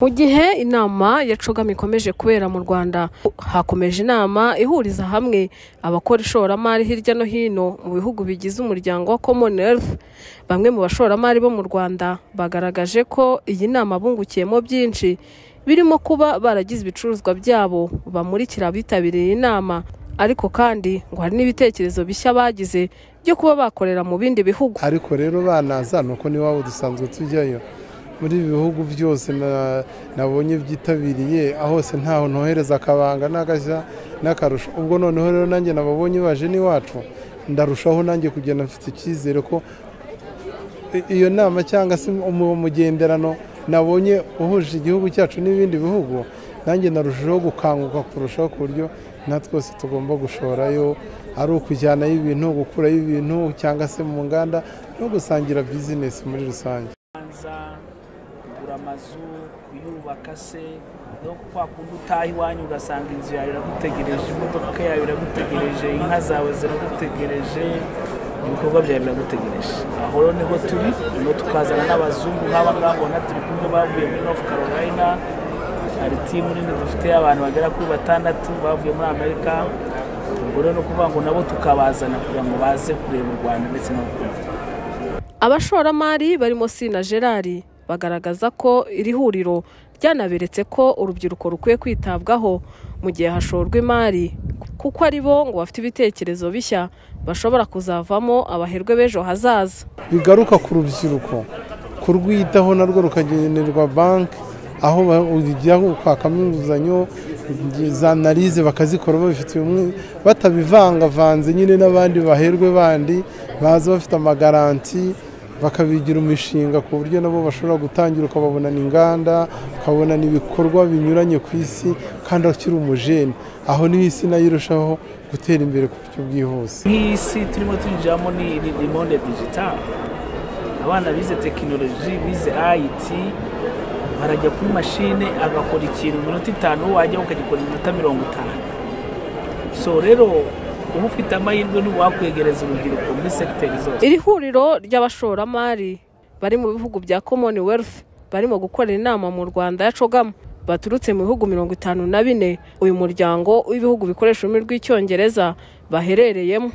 mu gihe inama ya cogam ikomeje kubera mu rwanda hakomeje inama ihuriza hamwe abakora ishoramari hirya no hino mu bihugu bigize umuryango wa commonwealth bamwe mu bashoramari bo mu rwanda bagaragaje ko iyi nama bungukiyemo byinshi birimo kuba baragize ibicuruzwa byabo bamurikira abitabiriye inama ariko kandi ngo hari n'ibitekerezo bishya bagize byo kuba bakorera mu bindi bihugu ariko rero banaza ni uko n'iwabo dusanzwe tujyayo muri ibi bihugu byose na- nabonye byitabiriye hose ntaho ntohereza akabanga n'agashya n'akarusho ubwo noneho rero nanjye nababonye baje n'iwacu ndarushaho nanjye kugenda mfite icyizere ko i- iyo nama cyangwa se umu- umugenderano nabonye uhuje igihugu cyacu n'ibindi bihugu nanjye narushaho gukanguka kurushaho ku buryo na twese tugomba gushorayo ari ukujyanayo ibintu gukurayo ibintu cyangwa se mu nganda no gusangira bizinesi muri rusange kubanza kugura amazu kuyubaka se no ku kwa kundi utaha iwanyu ugasanga inzu yawe iragutegereje imodoka yawe iragutegereje inka zawe ziragutegereje ibikorwa byawe biragutegereje aho rero niho turi niho tukazana n'abazungu nk'aba ngaba ubona turi kumwe bavuye muri north carolina hari timu nini dufite abantu bagera kuri batandatu bavuye muri amerika ubwo rero ni ukuvuga ngo nabo tukabazana kugira ngo baze kureba u rwanda ndetse no kureba abashoramari barimo sina gerard bagaragaza ko iri huriro ryanaberetse ko urubyiruko rukwiye kwitabwaho mu gihe hashorwa imari kuko ari bo ngo bafite ibitekerezo bishya bashobora kuzavamo abaherwe b'ejo hazaza bigaruka ku rubyiruko kurwitaho narwo rukagenerwa banki aho ba- ujya kwakamo inguzanyo za analize bakazikora babifitiye umwe batabivangavanze nyine n'abandi baherwe bandi baza bafite amagaranti bakabigira umushinga ku buryo nabo bashobora gutangira ukababonana inganda ukabonana ibikorwa binyuranye ku isi kandi akiri umujeni aho niho isi nayo irushaho gutera imbere ku buryo bwihuse nk'iyi si turimo twinjiramo ni ni- ni monde digital abana bize tekinoloji bize IT barajya kuri mashine agakora ikintu mu minota itanu wajya ukagikora mu minota mirongo itanu so rero uba ufite amahirwe n'uwakwegereza urubyiruko muri segiteri zose iri huriro ry'abashoramari bari mu bihugu bya commonwealth barimo gukorera inama mu rwanda ya cogamu baturutse mu bihugu mirongo itanu na bine uyu muryango w'ibihugu bikoresha ururimi rw'icyongereza baherereyemo